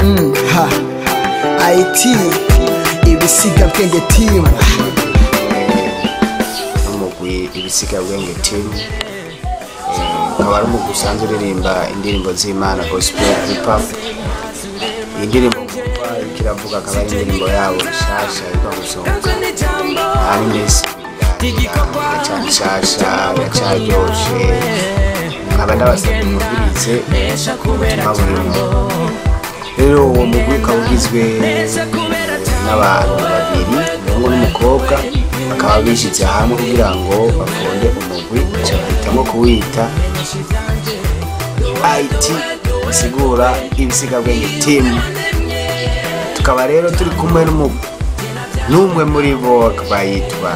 Mm, ha it ibisiga bwenge team n'umugwi ibisigabwenge team Eh, ukaba ari umugwi usanzwe uririmba indirimbo z'imana gospel hip hop iyi ndirimbo kuva iriko iravuga akaba ari indirimbo yabo nshasha iva gusohoka nta n'iminsi iracyari nshasha iracaryoshe nkaba ndabasabye mubwirize ubutumwa burimo rero uwo mugwi ukaba ugizwe n'abantu babiri umuhungu n'umukobwa bakaba bishyize hamwe kugira ngo bafunde umugwi baca bahitamo kuwita it bisigura ibisigabwenge timu tukaba rero turi kumwe n'umu- n'umwe muri bo akaba yitwa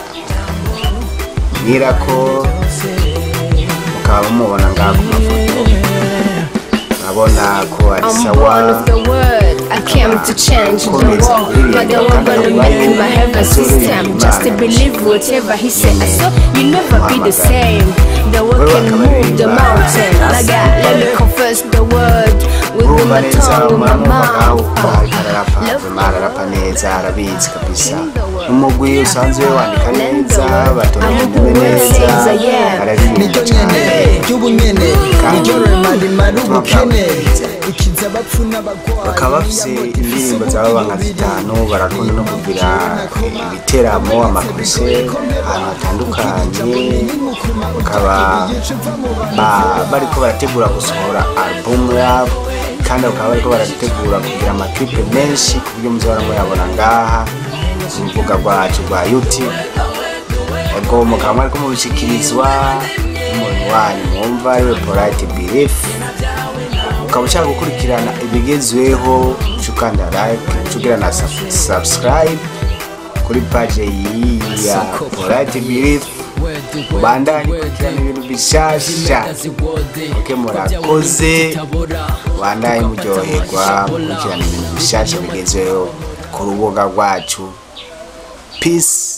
nyirako mukaba mumubona ngaha ku mafoto urabona ko ari I'm sawa born of the word. I came to change the world. But they were gonna make my heaven system. Just to believe whatever he said. So you never be the same. The word can move the mountain. Like I let me confess the word with urumva my neza tongue, with my muramwumva ngaho mouth. uko ariko ararapa vema ararapa neza arabizi kabisa n'umugwi usanzwe wandika neza batonda neza araririmba niryo nyene cyane ry'ubunyene niryo remarimara ubukene ikiza abapfu n'abagwayi bakaba bafise indirimbo zaba nka zitanu barakunda no kugira ibiteramo amakose ahantu hatandukanye bakaba ba- bariko barategura gusohora alubumu yabo kandi bakaba bariko barategura kugira amaklipe menshi ku buryo muzahora muyabona ngaha ku rubuga rwacu rwa youtube ubwo mukaba mwariko mubishikirizwa n'umuntu wanyu mwumva ariwe polite belief ukaba ushaka gukurikirana ibigezweho ukanda like ucugira na sub- subscribe kuri page iyi ya polite belief ubandanye ukurikirana ibintu bishasha oke murakoze ubandanye muryoherwa mukurikirana ibintu bishasha bigezweho ku rubuga rwacu peace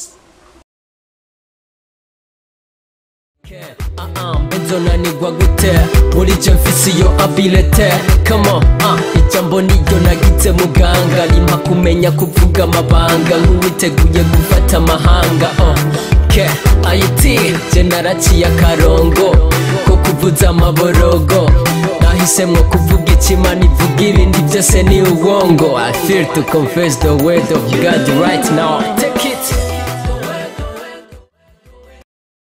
nzonanigwa gute muri je mfise iyo abilete kamo ijambo niyo nagitse muganga rimpa kumenya kuvuga amabanga nk'uwiteguye gufata amahanga uh. ke ayiti je naraciye akarongo ko kuvuza amaborogo nahisemwo kuvuga ikimana ivuga ibindi byose ni uwongo i feel to confess the word of god right now take it